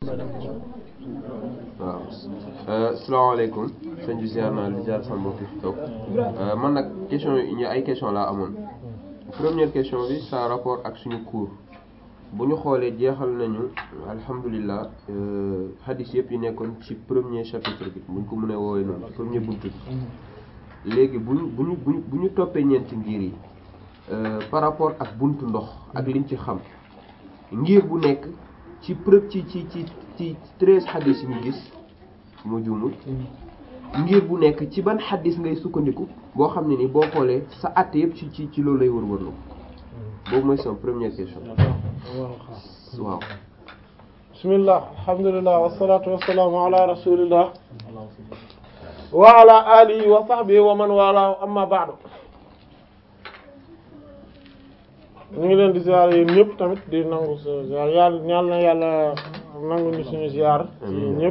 waaw salaamaaleykum sëñ bi ziar naa li ziar sama mbokk fi toog man nag question yi ñu ay question laa amoon première question bi ça rapport ak suñu cours bu ñu xoolee jeexal nañu alhamdulilah hadith yëpp yi nekkoon ci premier chapitre bi buñ ko mënee woowee noonu premier buntu bi léegi bu ñu bu ñu bu ñu bu ñu toppee ñeenti ngir yi par rapport ak buntu ndox ak liñ ci xam ngir bu nekk ci preuve ci ci ci ci treize hadith yi ñu gis mu juumul ngir bu nekk ci ban hadith ngay sukkandiku boo xam ne ni boo xoolee sa àtte yëpp ci ci ci loolu lay wër-wërlu boobu mooy sama première question waaw bismillah alhamdulillah wassalatu wassalamu ala rasulillah wa ala alihi wa sahbihi wa man wala amma ba'du ñu ngi leen di ziar yéen ñëpp tamit di nangu sa ziar yàlla ñaan na yàlla nangu ñu suñu ziar ci ñëpp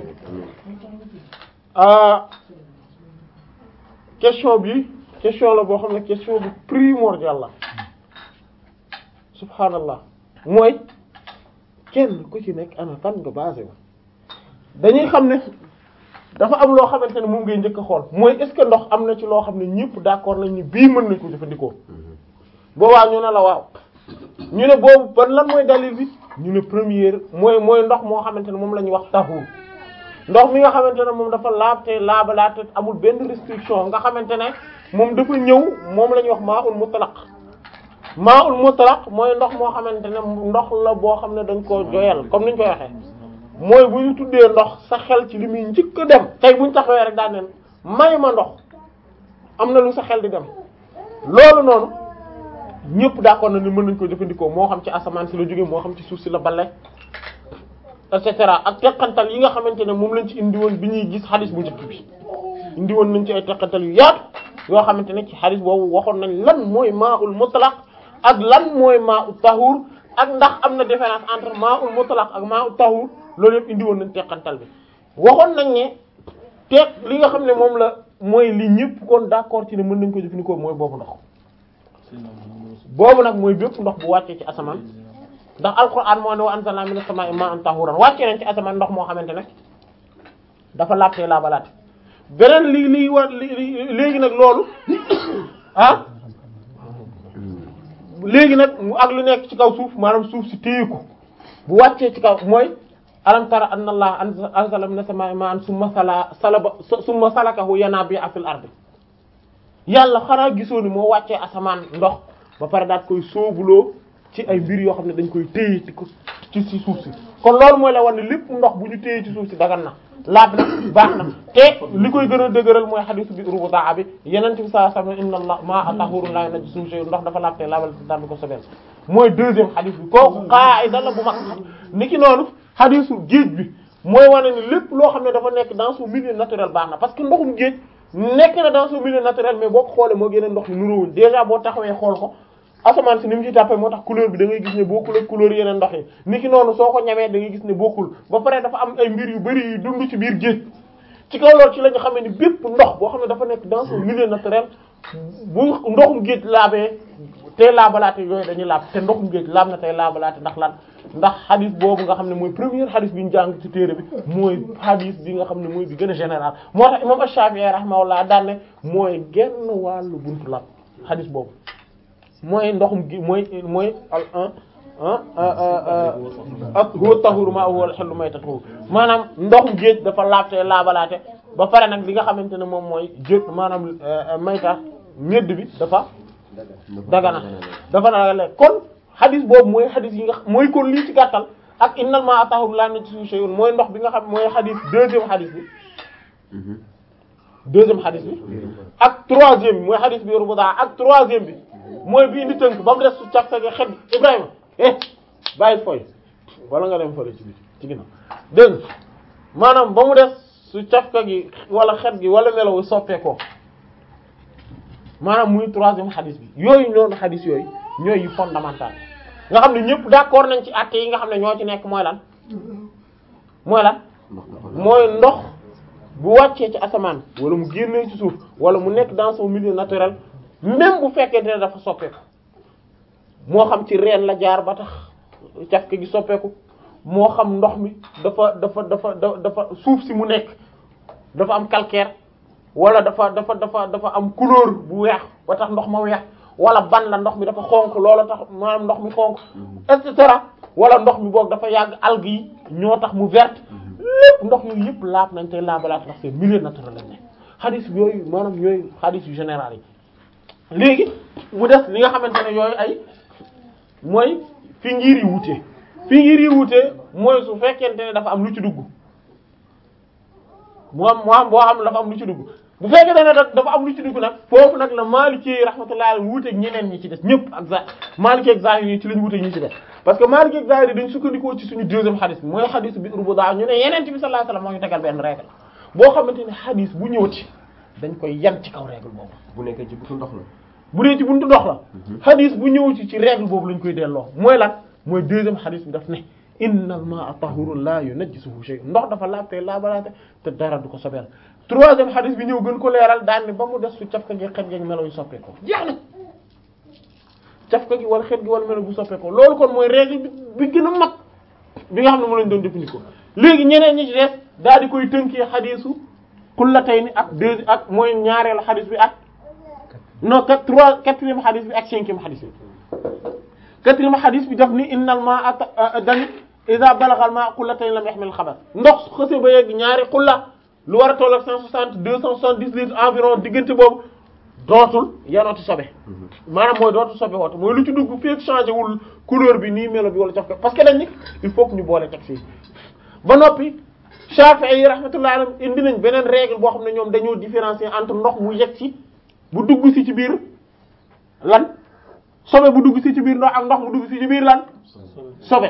ah question bi question la boo xam ne question bu primordial la subhanallah mooy kenn ku ci nekk ana fan nga basé wu dañuy xam ne dafa am loo xamante ne moom ngay njëkk a xool mooy est-ce que ndox am na ci loo xam ne ñëpp d'accord nañ ni bii mën nañ ko jëfandikoo boobaa ñu ne la waaw ñu ne boobu ban lan mooy dalil bi ñu ne première mooy mooy ndox moo xamante ne moom la ñuy wax tahur ndox mi nga xamante ne moom dafa laab te laabalaate amul benn restriction nga xamante ne moom dafa ñëw moom la ñuy wax maa ul mutlaq maa ul mutlaq mooy ndox moo xamante ne ndox la boo xam ne dañ koo joyal comme niñ koy waxee mooy bu ñu tuddee ndox sa xel ci li muy njëkk a dem tey bu ñu taxawee rek daan neen may ma ndox am na lu sa xel di dem loolu noonu ñëpp d'accord na ni mën nañ ko jëfandikoo moo xam ci asamaan si la jógee moo xam ci suuf si la balle et cetera ak teqantal yi nga xamante ne moom lañ ci indi woon bi ñuy gis xadis bu njëkk bi indi woon nañ ci ay teqantal yu yaatu yoo xamante ne ci xadis boobu waxoon nañ lan mooy maa ul mutlaq ak lan mooy maa ul tahur ak ndax am na différence entre maa ul mutlaq ak maa ul tahur loolu yëpp indi woon nañ teqantal bi waxoon nañ ne teq li nga xam ne moom la mooy li ñëpp kon d'accord ci ne mën nañ ko jëfandikoo mooy boobu ndox boobu nag mooy bépp ndox bu wàccee ci asamaan ndax alquran moo ne wa anzalna minas samaa'i ma'an tahuran wàccee nañ ci asamaan ndox moo xamante ne dafa laabtee laabalaate beneen li li war li léegi nag loolu ah léegi nag mu ak lu nekk ci kaw suuf maanaam suuf si téye ko bu wàccee ci kaw mooy alam tara anna allah anzala minas samaa'i ma'an summa sala salaba summa salakahu yanabi'a fil ardi yàlla xanaa gisoo ni moo wàccee asamaan ndox ba pare daat koy soobuloo ci ay mbir yoo xam ne dañ koy téye ci ko ci ci suuf si kon loolu mooy la war ne lépp ndox bu ñu téye ci suuf si dagan na laab na baax na te li koy gën a dëgëral mooy xadisu bi rubutaa bi yeneen bi saa sam inna allah maa tahurun la najisuhu shay ndox dafa laab te laabal daan bi ko sobeel mooy deuxième xadis bi kooku qaida la bu mag ni ki noonu xadisu géej bi mooy wane ni lépp loo xam ne dafa nekk dans son milieu naturel baax na parce que ndoxum géej nekk na dans son milieu naturel mais boo ko xoolee moo gën a ndox yi nuróowuñ déjà boo taxawee xool ko asamaan si ni mu ci tàppee moo tax couleur bi da ngay gis ne bokkul ak couleur yeneen ndox yi ni ki noonu soo ko ñamee da ngay gis ne bokkul ba pare dafa am ay mbir yu bari yu dund ci biir géej ci kaw loolu ci la ñu xamee ni bépp ndox boo xam ne dafa nekk dans son milieu naturel bu ndoxum géej laabee tey laabalaate yooyu dañuy laab te ndoxum géej laab na tey laabalaate ndax lan ndax xadis boobu nga xam ne mooy première xadis bi ñu jàng ci téere bi mooy xadis bi nga xam ne mooy bi gën a général moo tax imam Ash-Shafi'i rahimahullah daan ne mooy genn wàllu buntu laab xadis boobu mooy ndoxum gi mooy mooy al ak huwa tahuru ma huwa al-hillu maytatuhu maanaam ndoxum géej dafa laabte laabalaate ba pare nag li nga xamante ne moom mooy jë maanaam mayta ñedd bi dafa dagana dafa dagana kon xadis boobu mooy xadis yi nga mooy kon lii ci gàttal ak innal ma'a tahuru la najisuhu shay'un mooy ndox bi nga xam mooy xadis deuxième xadis bi deuxième xadis bi ak troisième bi mooy xadis bi yoru bu daa ak troisième bi mooy bi indi tënk ba mu des su càkkage xet Ibrahima eh bàyyi fooy wala nga dem fële ci biir ci ginnaaw dégg maanaam ba mu des su cafka gi wala xet gi wala melawu soppeekoo maanaam muy troisième xadis bi yooyu noonu xadis yooyu ñooy yu fondamental nga xam ne ñëpp d'accord nañ ci àtte yi nga xam ne ñoo ci nekk mooy lan mooy lan mooy ndox bu wàccee ci asamaan wala mu génnee ci suuf wala mu nekk dans son milieu naturel même bu fekkee ne dafa soppeeku moo xam ci reen la jaar ba tax cafka gi soppeeku moo xam ndox mi dafa dafa dafa dafa suuf si mu nekk dafa am calcaire wala dafa dafa dafa dafa am couleur bu weex ba tax ndox ma weex wala ban la ndox mi dafa xonk loola tax maanaam ndox mi xonk et cetera wala ndox mi boog dafa yàgg algues yi ñoo tax mu verte lépp ndox yooyu yëpp laab nañ te laabalaat ndax c'est milieu naturel lañ ne xadis yooyu maanaam yooyu xadis yu général yi léegi mu des li nga xamante ne yooyu ay mooy fi ngir yi wutee fi ngir yi wutee mooy su fekkente ne dafa am lu ci dugg mu am mu am boo xam dafa am lu ci dugg bu fekkente ne dafa am lu ci dugg nag foofu nag la Maliki rahmatullahi alayhi wuuteeg ñeneen ñi ci des ñëpp ak za Maliki ak Zahiri yi ci lañ wuuteeg ñi ci des parce que Maliki ak Zahiri dañ sukkandikoo ci suñu deuxième xadis bi mooy xadis bi rubuda ñu ne yeneen bi sallallahu alayhi wasallam moo ñu tegal benn règle boo xamante ne xadis bu ñëwati dañ koy yan ci kaw règle boobu bu nekkee ci buntu ndox la. bu dee ci buntu ndox la xadis bu ñëw ci ci règle boobu lañ koy delloo mooy lan mooy deuxième xadis bi daf ne innal ma'a tahurun la yunajjisuhu shay ndox dafa laab te laabalaate te dara du ko sobeel troisième xadis bi ñëw gën ko leeral daan ne ba mu des su cafka gi xet gi melo yu soppeekoo jeex na cafka gi wala xet gi wala melo bu soppeekoo loolu kon mooy règle bi bi gën a mag bi nga xam ne mu lañ doon jëfandikoo léegi ñeneen ñi ci des daal di koy tënkee xadisu kullatayni ak deux ak mooy ñaareelu xadis bi ak non quatre trois quatrième xadis bi ak cinquième xadis bi quatrième xadis bi daf ni innal ma'a dani idha balagha al-ma'u qullatayn lam yahmil xabath ndox xëse ba yegg ñaari xulla lu war a toll ak cent soixante deux cent soixante-dix litres environ diggante boobu dootul yanooti sobe maanaam mooy dootul sobe woote mooy lu ci dugg fii changé wul couleur bi nii melo bi wala jox ko parce que dañ ni il faut que ñu boole teg fii ba noppi Shafi'i yi rahmatullahi alayhim indi nañ beneen règle boo xam ne ñoom dañoo différencier entre ndox mu yegg ci bu dugg si ci biir lan sobe bu dugg si ci biir ndox ak ndox mu dugg si ci biir lan sobe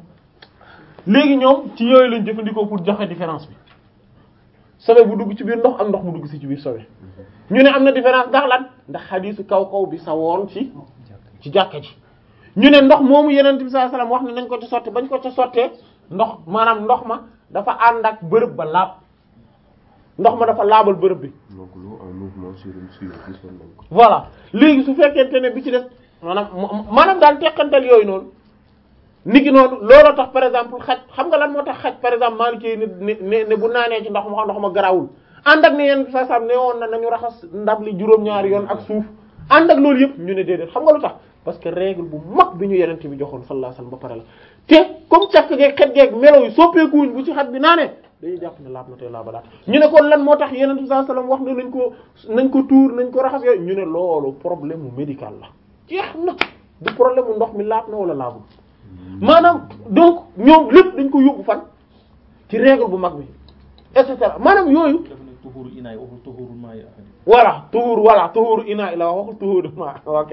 léegi ñoom ci yooyu lañ jëfandikoo pour joxe différence bi sobe bu dugg ci biir ndox ak ndox mu dugg si ci biir sobe ñu ne am na différence ndax lan ndax xadiisu kaw kaw bi sa woon ci ci jàkka ji ñu ne ndox moomu yeneen bi sallallahu alayhi wasallam wax ne nañ ko ci sotti bañ ko ca sottee ndox maanaam ndox ma dafa ànd ak bërëb ba laab ndox ma dafa laabal bërëb bi donc l'eau en mouvement sur une suite gisoon nañ ko. voilà léegi su fekkente ne bi ci des maanaam maanaam daal teqantal yooyu noonu nit ki noonu looloo tax par exemple xaj xam nga lan moo tax xaj par exemple Maliki ne ne ne bu naanee ci ndox ma ndox ma garawul ànd ak ne yenn sa sam ne woon na nañu raxas ndab li juróom-ñaari yoon ak suuf ànd ak loolu yëpp ñu ne déedéet xam nga lu tax parce que règle bu mag bi ñu yenente bi joxoon sallallahu alayhi wasallam ba pare la te comme càkk geeg xet geeg melo yi soppeekuwuñ bu ci xaj bi naanee dañuy jàpp ne laab na tey laabalaat ñu ne kon lan moo tax yenente bi sallallahu alayhi wasallam wax ne nañ ko nañ ko tuur nañ ko raxas yooyu ñu ne loolu problème mu médical la jeex na du problème mu ndox mi laab na wala laabul maanaam donc ñoom lépp dañ ko yóbbu fan ci règle bu mag bi et cetera maanaam yooyu tuhuru inaay waxul tuhuru maa yi ahadi voilà tuhur voilà tuhuru ina la waxul tuhuru ma ok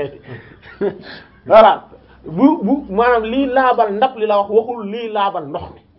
voilà bu bu maanaam lii laabal ndab li la wax waxul lii laabal ndox mi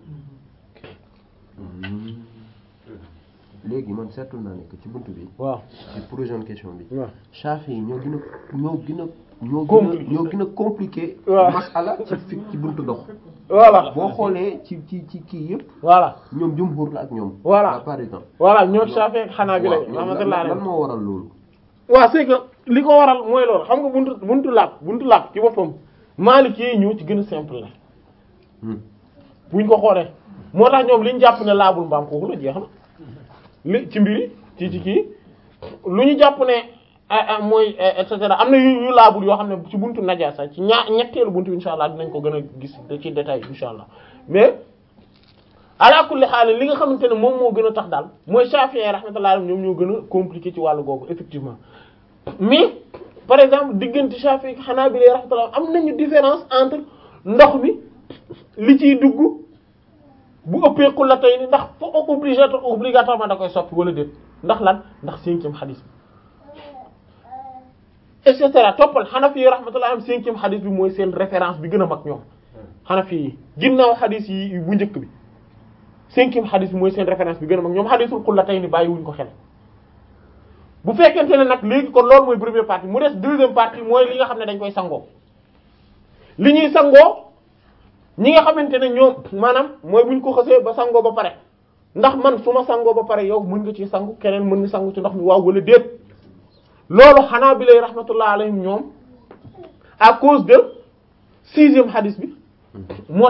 léegi man seetlu naa ne que ci buntu bi. waaw ci prochaine question bi. waaw Shafi yi ñoo gën a ñoo gën a. ñoo gën a Compliqué. ñoo gën a compliqué. waaw masala ci fi ci buntu ndox. voilà boo xoolee ci ci ci kii yëpp voilà ñoom jumhur la ak ñoom. Voilà. la plupart du temps. voilà ñoo Shafi ak Hanafi waaw la ñoom rahmatullah lan alayhi lan moo waral loolu. waaw c'est que li ko waral mooy loolu xam nga buntu buntu laab buntu laab ci boppam Maliki yi ñoo ci gën a simple la Hmm. buñ ko xoolee moo tax ñoom liñ jàpp ne laabul mbaam xuux la jeex na li ci mbiri ci ci kii lu ñu jàpp ne ah ah mooy et cetera am na yu yu laabul yoo xam ne ci buntu najaasa ci ñaa ñetteelu buntu insha allah dinañ ko gën a gis ci détail insha allah mais ala kulli xaal li nga xamante ne moom moo gën a tax daal mooy Shafi'i rahmatullah alayhi ñoom ñoo gën a compliqué ci wàllu googu effectivement mais par exemple diggante Shafi'i ak Hanabila rahmatullah am nañu différence entre ndox mi li ciy dugg bu ëppee ku la tey ni ndax fo obligato obligatoirement da koy soppi wala déet ndax lan ndax cinquième xadis bi et cetera toppal Hanafi yi rahmatullah am cinquième xadis bi mooy seen référence bi gën a mag ñoom Hanafi yi ginnaaw xadis yi bu njëkk bi cinquième xadis bi mooy seen référence bi gën a mag ñoom xadisul xul la tey ni bàyyiwuñ ko xel bu fekkente ne nag léegi kon loolu mooy première partie mu des deuxième partie mooy li nga xam ne dañ koy sangoo li ñuy sangoo ñi nga xamante ne ñoom maanaam mooy buñ ko xësee ba sangoo ba pare ndax man su ma sangoo ba pare yow mën nga ci sangu keneen mën nga sangu ci ndox mi waaw wala déet loolu xanaa bi lay rahmatullah alayhim ñoom à cause de sixième hadith bi moo tax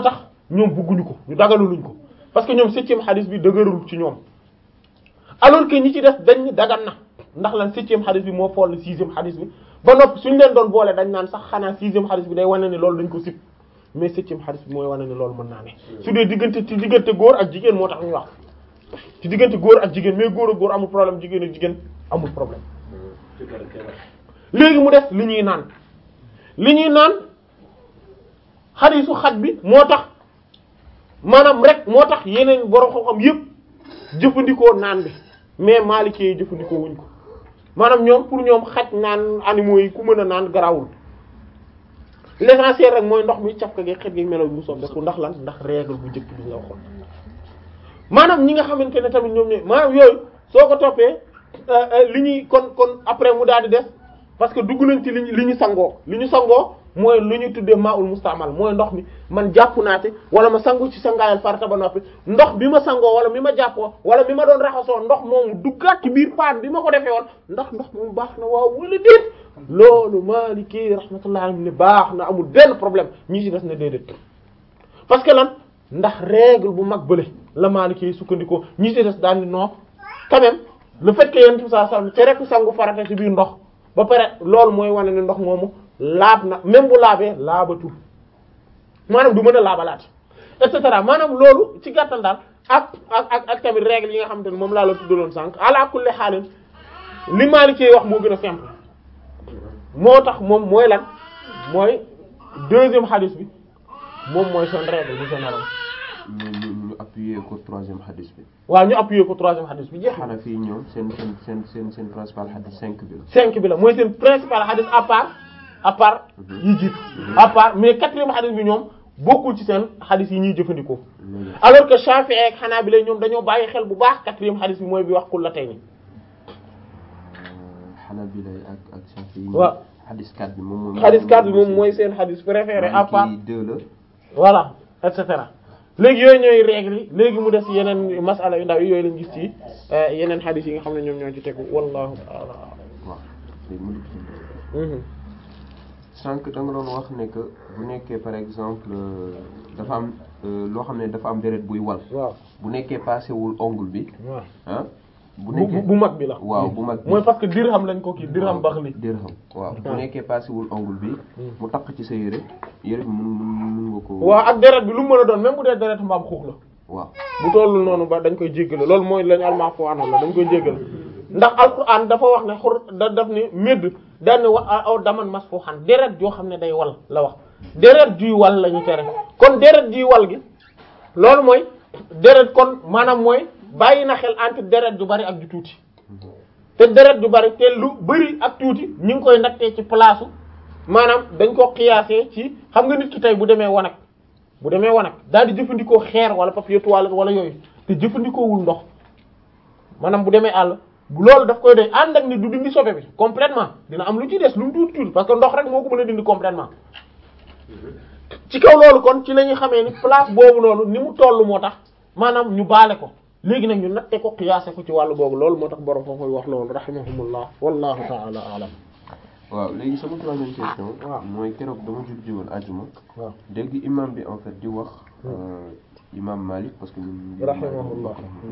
ñoom bëgguñu ko ñu dagaluñ ko parce que ñoom septième xadis bi dëgërul ci ñoom alors que ñi ci des dañ ni dagan na ndax lan septième xadis bi moo fool sixième xadis bi ba noppi suñ leen doon boole dañ naan sax xanaa sixième xadis bi day wane ni loolu dañ ko sib mais septième xadis bi mooy wane ni loolu mën naa ne su dee diggante ci diggante góor ak jigéen moo tax ñu wax ci diggante góor ak jigéen mais góor ak góor amul problème jigéen ak jigéen amul problème léegi mu def li ñuy naan li ñuy naan xadisu xaj bi moo tax maanaam rek moo tax yeneen borom xam-xam yépp jëfandikoo naan bi mais Maliki yi jëfandikoo wuñ ko maanaam ñoom pour ñoom xaj naan animaux yi ku mën a naan garawul l'essentiel rek mooy ndox mi caf ka gi xet gi melo bi mu soob def ko ndax lan ndax règle bu njëkk bi nga waxoon maanaam ñi nga xamante ne tamit ñoom ñooy maanaam yooyu soo ko toppee li ñuy kon kon après mu daal di des parce que dugg nañ ci li ñu li ñu sangoo li ñu sangoo mooy lu ñu tuddee maul mustamal mooy ndox mi man jàpp naa ci wala ma sangu ci sangaayal farata ba noppi ndox bi ma sangoo wala mi ma jàppoo wala mi ma doon raxasoo ndox moomu duggaat ci biir paan bi ma ko defee woon ndax ndox moomu baax na waaw wala déet loolu Maliki rahmatullah alayhi ne baax na amul benn problème ñi ci des na déedéet parce que lan ndax règle bu mag bële la Maliki sukkandikoo ñi ci des daal ni non quand même le fait que yéen saa saa te rek sangu farata ci biir ndox ba pare loolu mooy wane ne ndox moomu laab na même bu laabee laabatul maanaam du mën a laabalaat et cetera maanaam loolu ci gàttal daal ak ak ak ak tamit règle yi nga xamante ne moom laa la tuddaloon sànq ala kulli xaalin li Maliki wax moo gën a simple moo tax moom mooy lan mooy deuxième hadith bi moom mooy seen règle bu général ñu ñu ñu appuyer ko troisième hadith bi. waaw ñu appuyer ko troisième hadith bi jeex na xanaa fii ñoom seen seen seen seen seen principal hadith cinq bi la. cinq bi la mooy seen principal hadith à part à part yi jiitu à part mais quatrième hadith bi ñoom bokkul ci seen hadith yi ñuy jëfandikoo léegi alors que Shafi'i ak Hanabila ñoom dañoo bàyyi xel bu baax quatrième hadith bi mooy bi wax kullatayni Hanabila ak ak Shafi'i. waaw hadith 4 bi moom mooy. hadith 4 bi moom mooy seen hadith préféré à part Maliki deux la. voilà et cetera léegi yooyu ñooy règle yi léegi mu des yeneen masala yu ndaw yi yooyu lañ gis ci euh, yeneen hadith yi nga xam ne ñoom ñoo ci tegu wallahu ta'ala waaw léegi mu dugg ci a'lam. sànq da nga doon wax ne que bu nekkee par exemple euh, dafa am euh, loo xam ne dafa am deret buy wal waaw bu nekkee passé wul ongle bi waaw ah bu bu nekkee bu mag bi la waaw bu mag bi mooy parce que dirham lañ ko kii dirham bax li dirham waaw bu waaw. nekkee passé wul ongle bi mu takk ci sa yére yére bi mun mun mun nga ko waaw ak deret bi lu mu mën a doon même bu dee deret mbaam xuux la waaw bu tollul noonu ba dañ koy jéggale loolu mooy lañu almaafu anam la dañ koy jéggale ndax alquran dafa wax ne xur da daf ni médd daan ne wa aw daman masfuhan deret joo xam ne day wal la wax deret juy wal la ñu tere kon deret juy wal gi loolu mooy deret kon maanaam mooy bàyyi na xel entre deret ju bari ak ju tuuti te deret ju bari te lu bari ak tuuti ñu ngi koy nattee ci place maanaam dañ ko xiyaasee ci xam nga nit ki tey bu demee wanag bu demee wanag daal di jëfandikoo xeer wala papier toilette wala yooyu te jëfandikoowul ndox maanaam bu demee àll bu loolu daf koy doy ànd ak ni du dindi sobe bi complètement dina am lu ci des lu mu tuuti tuuti parce que ndox rek moo ko mën a dindi complètement ci kaw loolu kon ci la ñuy xamee ni place boobu noonu ni mu toll moo tax maanaam ñu baale ko léegi nag ñu natte ko xiyaase ko ci wàllu boobu loolu moo tax borom foofu wax loolu rahimahumullah wallahu ta'ala a'lam waaw léegi sama troisième question waaw. mooy keroog dama jul jiwoon ajuma waaw dégg imam bi en fait di wax euh, imam Malik parce que ñun Rahimahullah.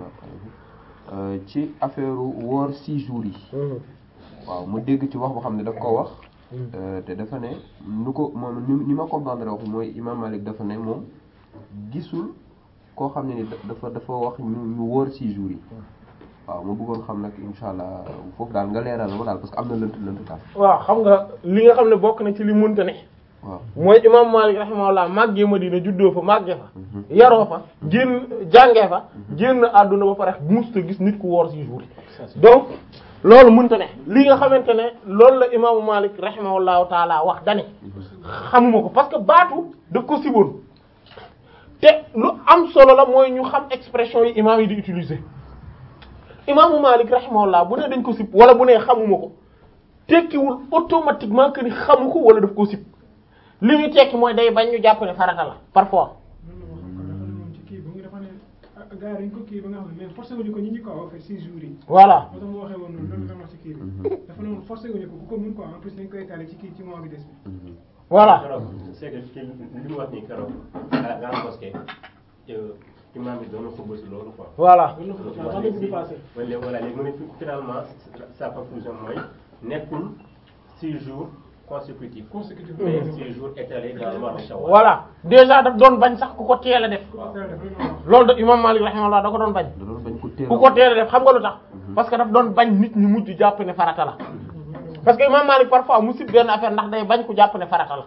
Euh, ci affaire woor six jours yi waaw mu dégg ci wax boo xam ne daf ko wax euh, te dafa ne nu ko moom ni ni ma comprendre wax mooy imam Malik dafa ne moom gisul koo xam ne ni da- dafa dafa wax ñu ñu wóor six jours yi waaw ma bëggoon xam nag insha allah foofu daal nga leeral ma daal parce que am na lënt lënt daal waaw xam nga li nga xam ne bokk na ci li munte ne waaw mooy imam Malik rahimahullah màggee Madina juddoo fa màggee fa yaroo fa génn jàngee fa génn àdduna ba pare musta gis nit ku woor six jours yi donc loolu mënta ne li nga xamante ne loolu la imaamu Malik rahimahullahu taala wax dane xamuma ko parce que baatu daf ko siboon te lu am solo la mooy ñu xam expression yi imaam yi di utiliser imaamu Malik rahimahullah bu ne dañ ko sib wala bu ne xamuma ko tekkiwul automatiquement que ni xamu ko wala daf ko sib li muy tekki mooy day bañ ñu jàpp ne farata la parfois moom ci kii ba nga dafa ne gars yi dañ ko kii ba nga xam ne mais forcé wuñu ko ñi ñu ko en fait six jours yi voilà moo tax mu waxee woon noonu loolu la wax ci kii bi dafa ne woon forcé wuñu ko ku ko mun quoi en plus dañ koy étaler ci kii ci mois bi des bi voilà keroog c'est que ki li mu wax nii keroog à la mosquée imam bi doon na xubal si loolu quoi. voilà voilà léegi voilà léegi mu ne finalement sa conclusion mooy nekkul six jours consécutifs. Consécutifs. mais six jours étalés dans le mois de Shawwal. voilà déjà daf doon bañ sax ku ko teel a def loolu de imam Malik rahimahullah da ko doon bañ da doon bañ ko teel ku ko teel a def xam nga lu tax parce que daf doon bañ nit ñi mujj jàpp ne farata la parce que imam Malik parfois mu sib benn affaire ndax day bañ ku jàpp ne farata la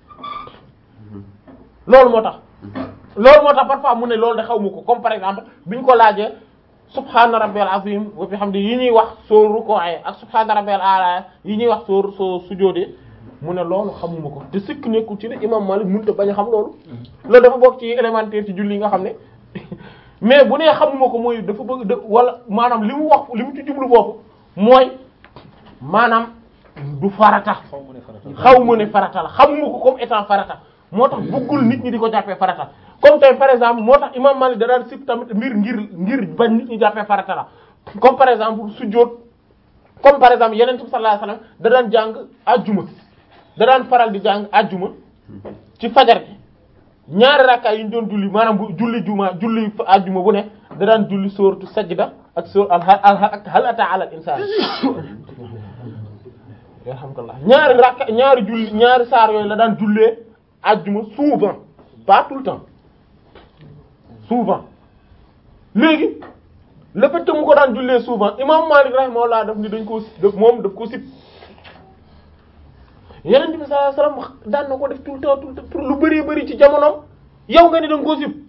loolu moo tax loolu moo tax parfois mu ne loolu de xaw ma ko comme par exemple biñ ko laajee subhana rabbiyal azim wa bihamdi yi ñuy wax soo rukoe ak subhana rabbiyal ala yi ñuy wax soo soo sujóodee mu ne loolu xamuma ko te sikk nekkul ci ne imam Malik mënut a bañ a xam loolu loolu dafa bokk ci élémentaire ci julli yi nga xam ne mais bu nee xamuma ko mooy dafa bëgg de wala maanaam li mu wax li mu ci jublu foofu mooy maanaam du farata xaw ma ne farata xaw ma ne farata la xamuma ko comme étant farata moo tax bëggul nit ñi di ko jàppee farata comme tey par exemple moo tax imam Malik da daan sib tamit mbir ngir ngir bañ nit ñi jàppee farata la comme par exemple sujjóot comme par exemple yeneen bi sallallahu alayhi wasallam da daan jàng ajjuma da daan faral di jàng ajjuma ci fajar gi ñaari rakkaay yi ñu doon julli maanaam bu julli juma julli ajjuma bu ne da daan julli sooratu sajda ak soor al al ak hal ata ala al insaan alhamdulillah ñaari rakka ñaari julli ñaari saar yooyu la daan jullee ajjuma souvent pas tout le temps souvent léegi le fait que mu ko daan jullee souvent imam Malik rahimahullah daf ni dañ koo daf moom daf ko sib yeneen bi sallallahu alayhi wasallam daan na ko def tout le temps tout le temps pour lu bari bari ci jamonoom yow nga ni da nga koo sib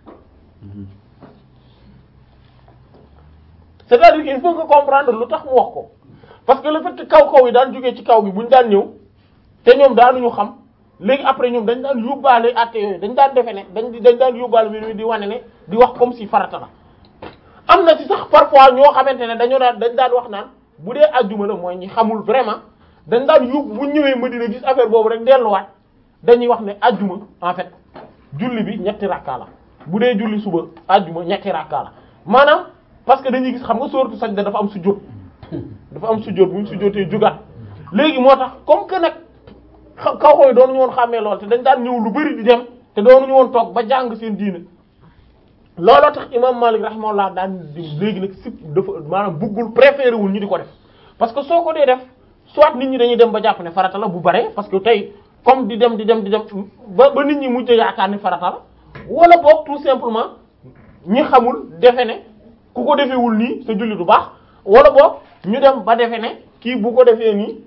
c'est-à-dire qu'il faut que comprendre lu tax mu wax ko parce que le fait que kaw kaw yi daan jógee ci kaw gi buñ daan ñëw te ñoom daanuñu xam léegi après ñoom dañ daan yóbbaale àtte yooyu dañ daan defe ne dañ dañ daan yóbbaale mbir mi di wane ne di wax comme si farata la am na ci sax parfois ñoo xamante ne dañoo daan dañ daan wax naan bu dee ajjuma la mooy ñi xamul vraiment dañ daan yóbbu bu ñëwee Madina gis affaire boobu rek delluwaat dañuy wax ne ajjuma en fait julli bi ñetti rakka la bu dee julli suba ajjuma ñetti rakka la maanaam parce que dañuy gis xam nga sooratu sajda dafa am sujjóot dafa am sujjóot bu ñu sujjóotee jugaat léegi moo tax comme que nag kaw kaw yi doonuñu woon xàmmee lool te dañ daan ñëw lu bari di dem te doonuñu woon toog ba jàng seen diine looloo tax imam Malik rahimahullah daan di léegi nag si dafa maanaam buggul préféré wul ñu di ko def parce que soo ko dee def soit nit ñi dañuy dem ba jàpp ne farata la bu bare parce que tey comme di dem di dem di dem ba ba nit ñi mujj yaakaar ni farata la wala boog tout simplement ñi xamul defe ne ku ko defewul nii sa julli du baax wala boog ñu dem ba defe ne kii bu ko defee nii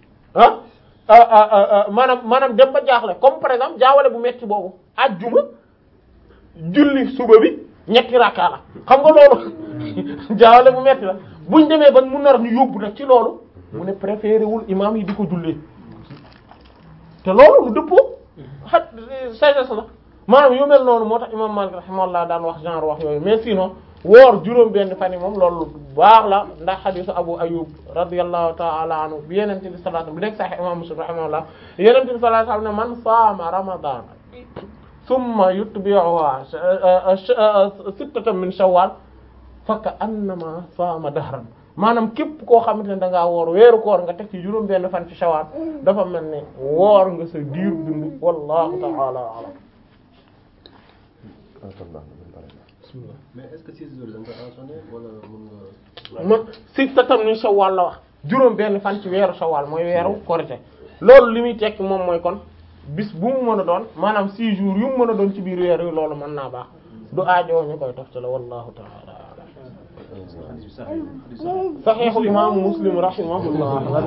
ah maanaam maanaam dem ba jaaxle comme par exemple jaawale bu metti boobu ajjuma julli suba bi ñetti rakka la xam nga loolu jaawale bu metti la buñ demee ba mu nar ñu yóbbu nag ci loolu mu ne préféré wul imam yi di ko jullee te loolu lu dëppoo xat sagesse la maanaam yu mel noonu moo tax imam Malik rahimahullah daan wax genre wax yooyu mais sinon woor juróom benn fan yi moom loolu baax la ndax xadisu Abu Ayyub radiyallahu ta'ala anhu bi yenente bi sallallahu alayhi wasallam bi nekk sahih imam Muslim rahimahullah yenente bi sallallahu alayhi wasallam ne man saama ramadan thumma yutbi'uha sittatan min shawwal fa ka annama saama dahran maanaam képp koo xamante ne da ngaa woor weeru koor nga teg ci juróom benn fan ci shawwal dafa mel ne woor nga sa diir dund wallahu ta'ala a'lam mais est-ce que six jours da nga ko enchaîné wala mën nga. man sittatan min shawwal la wax juróom benn fan ci weeru shawwal mooy weeru korite loolu li muy tekki moom mooy kon bis bu mu mën a doon maanaam six jours yu mu mën a doon ci biir weer yi loolu mën naa baax du aajoo ñu koy toftale wallahu ta'ala xadis bi sax xadis sax saxiixu imaamu muslim rahimahullah la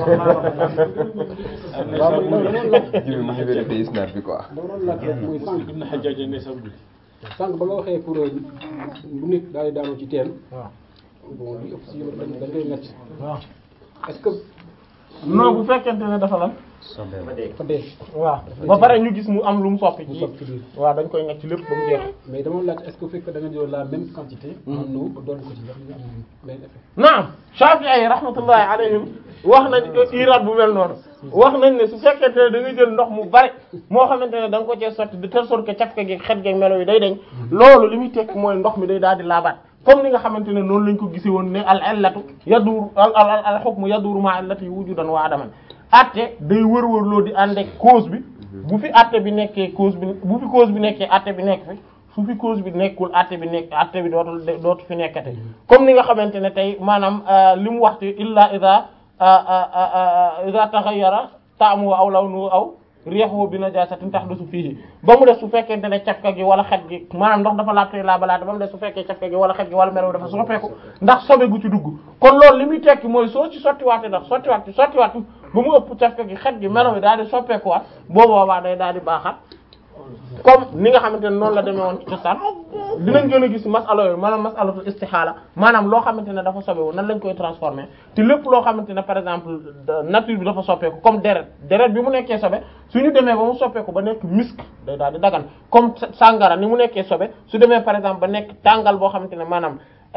nekk jiw mu ngi vérifié isnaad bi quoi. dama doon laaj rek mooy sànq ibn Hajjaj ne sax julli sànq ba nga waxee pour bu nit daal di daanu ci teen waaw bon li ëpp si yow dañ dañ koy ngacc waaw est-ce que non bu fekkente ne dafa lan ba dee. dafa dee waaw ba pare ñu gis mu am lu mu soppi mu ci soog ci biir waaw dañ koy ngacc ci lépp ba mu jeex mais dama laaj est-ce que bu fekkee da nga jël la même quantité en eau doon ko ci ndax ñu am même effet naam Shafi'i yi rahmatullahi alayhim wax nañ iraat bu mel noonu wax nañ ne su fekkente ne da nga jël ndox mu bari moo xamante ne da nga ko cee sotti de telle sorte que cafka gi xet gi melo yi day dañ loolu li muy tekk mooy ndox mi day daal di laabaat comme ni nga xamante ne noonu lañ ko gisee woon ne al illatu yaduuru al al al hukmu yaduuru ma illati wujudan wa adaman atte day wër-wërloo di ànd ak cause bi bu fi atte bi nekkee cause bi bu fi cause bi nekkee atte bi nekk fi su fi cause bi nekkul atte bi nekk atte bi dootul dootu fi nekkate comme ni nga xamante ne tey maanaam li mu waxtu illa ida ida taghayyara ta'mu aw lawnu aw rihuhu bi najasatin tahdusu fihi ba mu def su fekkente ne cafka gi wala xet gi maanaam ndox dafa laabte laabalaate ba mu def su fekkee cafka gi wala xet gi wala melo dafa soppeeku ndax sobe gu ci dugg kon loolu li muy tekki mooy soo ci sottiwaate ndax sottiwaat ci sottiwaat ba mu ëpp cafka gi xet gi melo bi daal di soppeekuwaat boobu boobaa day daal di baaxaat comme ni nga xamante ne noonu la demee woon ci cosaan dinañ gën a gis masala yooyu maanaam masalatul istixaala maanaam loo xamante ne dafa sobewu nan lañ koy transformer te lépp loo xamante ne par exemple nature bi dafa soppeeku comme deret deret bi mu nekkee sobe suñu demee ba mu soppeeku ba nekk misk day daal di dagan comme sàngara ni mu nekkee sobe su demee par exemple ba nekk tàngal boo xamante ne maanaam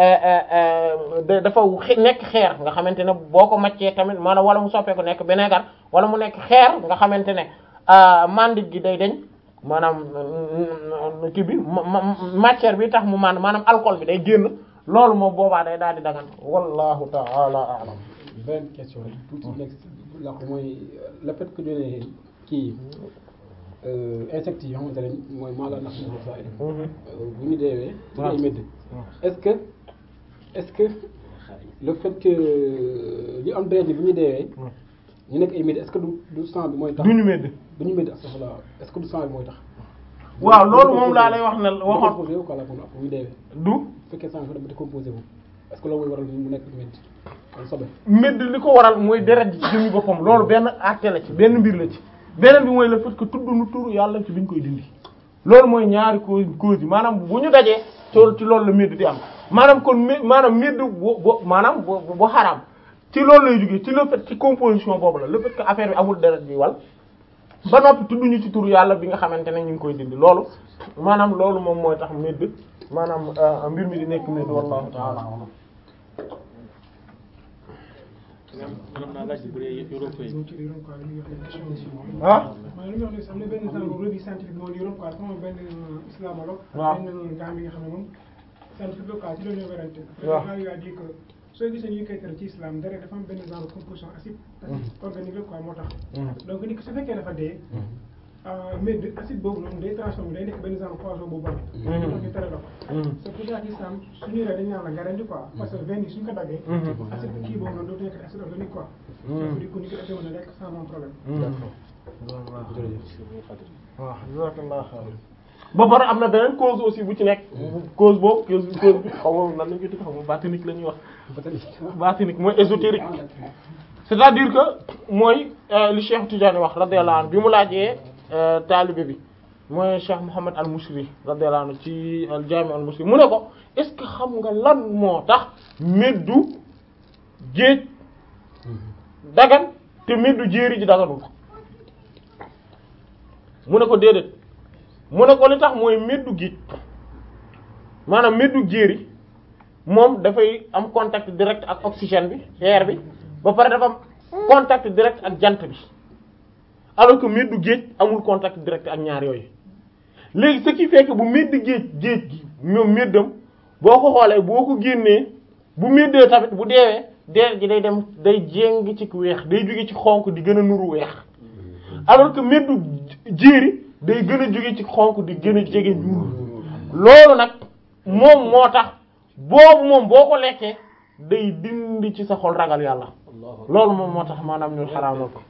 dafa nekk xeer nga xamante ne boo ko maccee tamit maanaam wala mu soppeeku nekk vinaigre wala mu nekk xeer nga xamante ne mandik gi day deñ maanaam kii bi matière bi tax mu man maanaam alcool bi day génn loolu moom boobaa day daal di dagan wallahu ta'ala a'lam benn question tuuti nekk la ko mooy le fait que ñu ne kii insectes yi xamante ne mooy maala nax na sa bu ñu deewee ci ay médd est-ce que est-ce que le fait que li am deret bu ñu deewee ñu nekk ay médd est-ce que du du sang bi mooy tax duñu médd du ñu médd astafurlah est-ce que du sang bi mooy tax waaw loolu moom laa lay wax ne waxoon décomposé wu quoi la kon après bu ñu deewee du bu fekkee sang bi dafa décomposé wu est-ce que loolu mooy waral mu nekk médd wala sobe médd li ko waral mooy deret ji ci jëmmi boppam loolu benn acte la ci benn mbir la ci beneen bi mooy le fait que tudd nu turu yàlla ci biñ koy dindi loolu mooy ñaari cause cause yi maanaam bu ñu dajee ci loolu la médd di am maanaam kon mé maanaam médd bu bu maanaam bu bu xaraam ci loolu lay jógee ci le fait ci composition boobu la le fait que affaire bi amul deret bi wal ba noppi tudduñu ci turu yàlla bi nga xamante ne ñu ngi koy dindi loolu maanaam loolu moom mooy tax médd maanaam mbir mi di nekk médd wallahu ta'ala a'lam maanaam naa laaj bu dee yoroo koy ci liiroon quoi li ñuy wax ne question aussi moom. ah maanaam li ñuy wax ne am na benn genre revue scientifique moo liiroon quoi dafa am benn islamologue. waaw benn gars bi nga xam ne moom scientifique la quoi ci loolu ñoo werante. waaw après gars yi a dit que soo gisee ñuy koy tere ci islam dara dafa am benn genre composition acide. acide organique la quoi moo tax. donc nit ki su fekkee dafa dee. mais de acide boobu noonu day transformé day nekk benn genre poison bu bon. moo tax ñu tere la ko. c'est pour ça que islam suñuy rey dañu naan la nga rendi quoi parce que veine yi suñ ko daggee. acide kii boobu noonu dootu nekk acide organique quoi. donc du coup ni ko defee woon lekk sans même problème. waaw jazakallahu khairan ba pare am na beneen cause aussi bu ci nekk cause boobu cause cause bi xaw ma nan lañ ko tudd xaw ma batinique la ñuy wax batinique mooy ésotérique c'est-à-dire que mooy li Cheikh Tidiane wax radiyallahu anhu bi mu laajee taalibe bi mooy Cheikh Mouhammad al Mushri radiyallahu anhu ci al Jami al Mushri mu ne ko est-ce que xam nga lan moo tax meddu géej dagan te meddu jéeri ji daganul mu ne ko déedéet mu ne ko li tax mooy meddu géej maanaam meddu jéeri moom dafay am contact direct ak oxygène bi air bi ba pare dafa am contact direct ak jant bi alors que meddu géej amul contact direct ak ñaar yooyu léegi ce qui fait que bu medd géej géej gi moom meddam boo ko xoolee boo ko génnee bu meddee tamit bu deewee deer ji day dem day jéng ci weex day jóge ci xonk di gën a nuru weex alors que meddu jéeri day gën a jóge ci xonk di gën a jege ñuul loolu nag moom moo tax boobu moom boo ko lekkee day dindi ci sa xol ragal yàlla loolu moom moo tax maanaam ñun xaraamal ko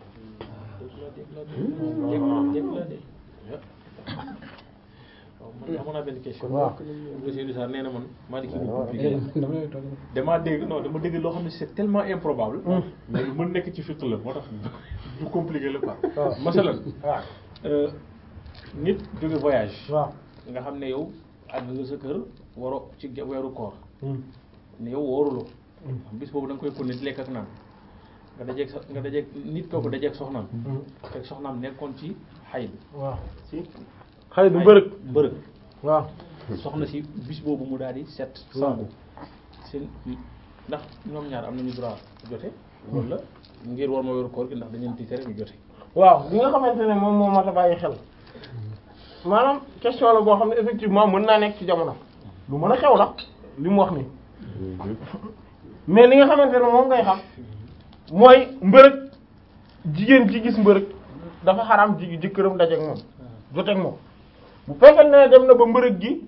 man amoon naa benn question. waaw monsieur Sarr nee na man maa di kii bu compliqué damaa dégg non dama dégg loo xam ne c'est tellement improbable. mais lu mën nekk ci fiqh la moo tax du compliqué la quoi. masalan waaw nit jóge voyage. waaw nga xam ne yow àgg nga sa kër waroo ci weeru koor. ne yow wóoruloo. bis boobu da nga koy continuer di lekk ak naan nga dajeeg sa nga dajeeg nit kooku dajeeg soxnaam. fekk soxnaam nekkoon ci xay bi. waaw si xëy du mbërëg mbërëg. waaw soxna si bis boobu mu daal di set sangu seen ndax ñoom ñaar am nañu droit jote wala ngir war ma weeru koor gi ndax dañu leen di tere ñu jote waaw li nga xamante ne moom moo mat a bàyyi xel maanaam question la boo xam ne effectivement mën naa nekk ci jamono lu mën a xew la li mu wax nii mais li nga xamante ne moom ngay xam mooy mbërëg jigéen ci gis mbërëg dafa xaraam ji jëkkëram dajeek moom joteek moom bu fekkee ne dem na ba mbërëg gi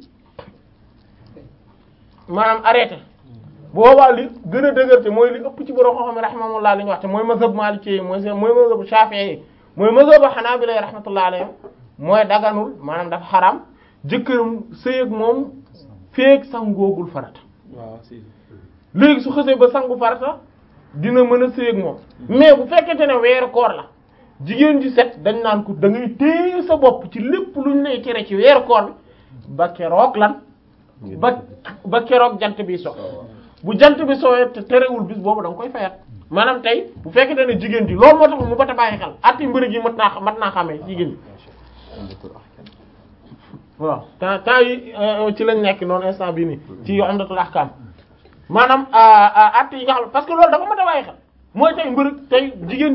maanaam arrêté boobaa li gën a dëgër te mooy li ëpp ci borom xam-xam rahimahullah li ñu wax te mooy mazhab maliki yi mooy mooy mazhab shafi'i yi mooy mazhab hanabila yi rahmatullah alayhim mooy daganul maanaam dafa xaraam jëkkëram sëy ak moom feek sangoogul farata waaw si léegi su xësee ba sangu farata dina mën a sëy ak moom mais bu fekkente ne weeru koor la jigéen ji set dañ naan ko da ngay téye sa bopp ci lépp luñ lay tere ci weeru koor bi ba keroog lan ba ba keroog jant bi so bu jant bi sowee te terewul bis boobu da nga koy fayat maanaam tey bu fekkente ne jigéen ji loolu moo tax mu bata bàyyi xel atti mbëri gi mat naa mat naa xamee jigéen ji waaw temps temps yi euh, ci lañ nekk noonu instant bii nii ci Umdatul Ahkam maanaam at yi nga xam parce que loolu dafa mat a bàyyi xel mooy tey mbërëg tey jigéen